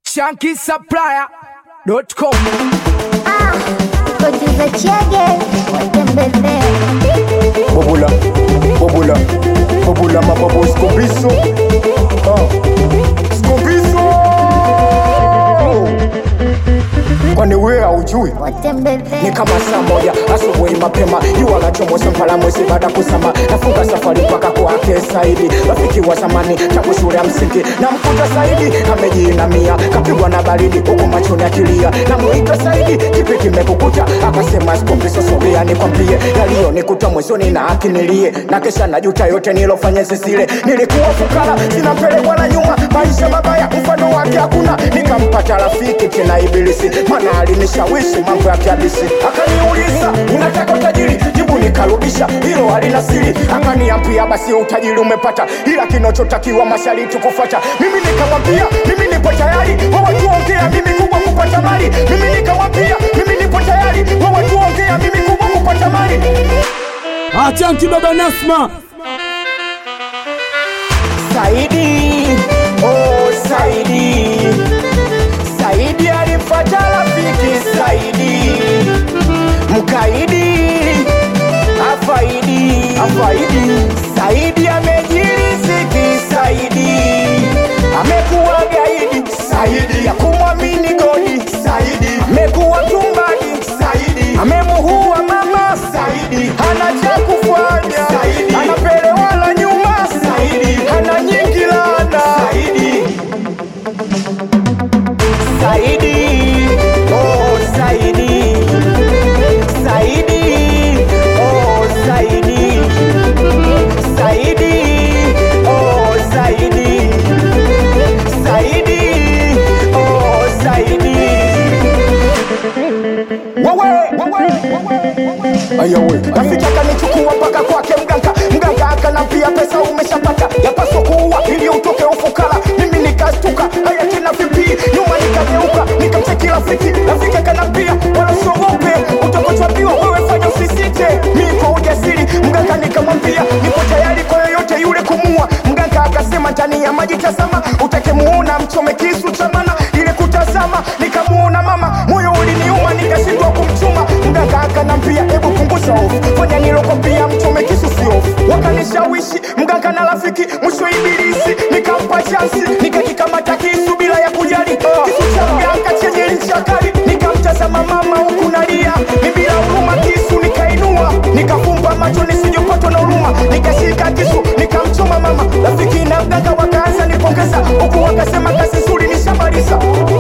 shankisupplier.com Producer Chege watembezee Bobula, bobula, bobula mababu Scobiso ah. Scobiso Kwani wewe haujui watembezee ni kama saa moja asubuhi mapema jua la chomoza mpala mwezi baada kusama nafunga safari mpaka kwake Saidi rafiki wa zamani tangu shule ya msingi na mkuta Saidi amejiinamia kapigwa na baridi huku machoni akilia namuita Saidi kipi kimekukuta akasema skombiso sogea nikwambie yaliyonikuta mwezoni na akinilie na kesha najuta yote nilofanya zisile nilikuwa fukara zinapelekwa na nyuma maisha mabaya mfano wake hakuna nikampata rafiki tena ibilisi mana alinishawishi mambo ya kiabisi akaniuliza unataka utajiri jibu nikarudisha hilo halina siri akaniambia basi utajiri umepata ila kinachotakiwa mashariti kufuata mimi nikamwambia mimi nipo tayari wawatuongea mimi kubwa kupata mali mimi nikamwambia mimi nipo tayari wawatuongea mimi kubwa kupata mali Achanki baba Nasma, Saidi, oh Saidi, Saidi alimfuata rafiki Saidi, mkaidi afaidi, afaidi. Saidi amejiriziki Saidi, amekuwa gaidi Saidi ya kumwamini godi Saidi, amekuwa tumbadi Saidi, amemuhua mama Saidi, hana cha kufanya Saidi, anapelewa la nyuma Saidi, hana nyingi lana Saidi, Saidi, oh Saidi, Saidi, oh Saidi, Saidi, oh Saidi, Saidi, oh Saidi. Ayawe, rafiki akanichukua mpaka kwake mganga, mganga akanambia pesa umeshapata, yapaswa kuua ili utoke ufukara. Mimi nikastuka, haya tena vipi? Nyuma nikageuka, nikamcheki rafiki, rafiki akanambia wala usiogope, utakochwapiwa wewe, fanya usisite. Mimi kwa ujasiri, mganga nikamwambia nipo tayari kwa yoyote yule kumua. Mganga akasema ndani ya maji tazama, utakemuona mchome kisu cha mana. Ile kutazama nikamuona mama, moyo uliniuma, nikashindwa kumchuma. Mganga akanambia hebu punguza hofu, fanya nilokwambia, mchome kisu si hofu. Wakanishawishi mganga na rafiki, mwisho ibilisi nikampa chansi, nikakikamata kisu bila ya kujali kisu cha mganga chenye ncha kali. Nikamtazama mama huku nalia, ni bila huruma kisu nikainua, nikafumba macho nisijopatwa na huruma, nikashika kisu nikamchoma mama. Rafiki na mganga wakaanza nipongeza, huku wakasema kazi nzuri nishamaliza.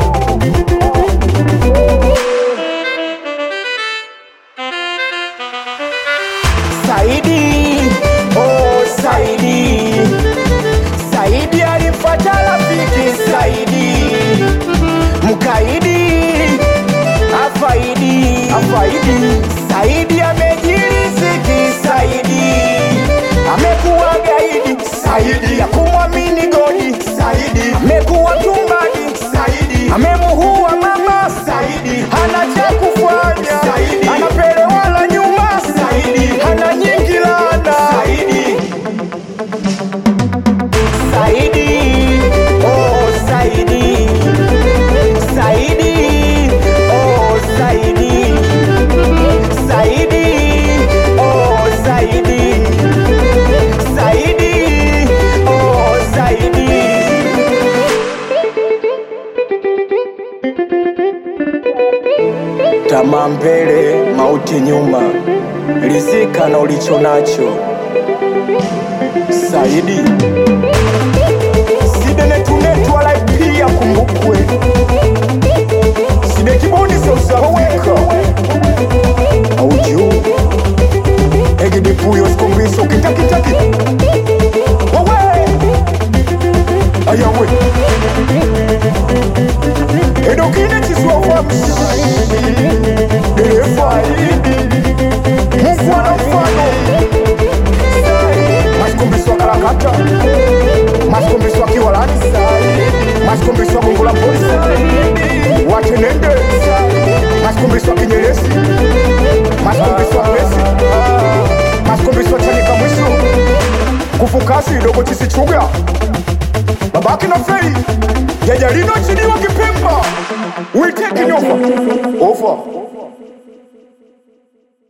Saidi, oh Saidi, Saidi alimfuata rafiki Saidi, mkaidi afaidi, afaidi. Saidi amejiriziki Saidi, amekuwa gaidi Saidi ya kumwamini godi Saidi, amekuwa tumbadi Saidi, amemuhua mama Saidi, hana cha kufanya Saidi, anapelewa la nyuma Saidi, hana nyingi lana Saidi. Saidi, oh Saidi, Saidi, oh Saidi, Saidi, oh Saidi, Saidi, oh Saidi. Tamaa mbele, mauti nyuma, rizika na ulicho nacho. Saidi sidenetunetu wala pia kumbukwe side kibuni seusahoweka auju egidipuyo sikombiso kitakitaki wawe ayawe edokine chiswafamsi derefaidi mufwana mfano masikumbiswa karakata masikumbiswa kiwalani masikumbiswa gungula polisi watenende masikumbiswa kinyeresi masikumbiswa pesi masikumbiswa chanika mwisu kufukasi dogo chisichuga babaki na fei jajalino chiniwa kipemba lakini ofa ofa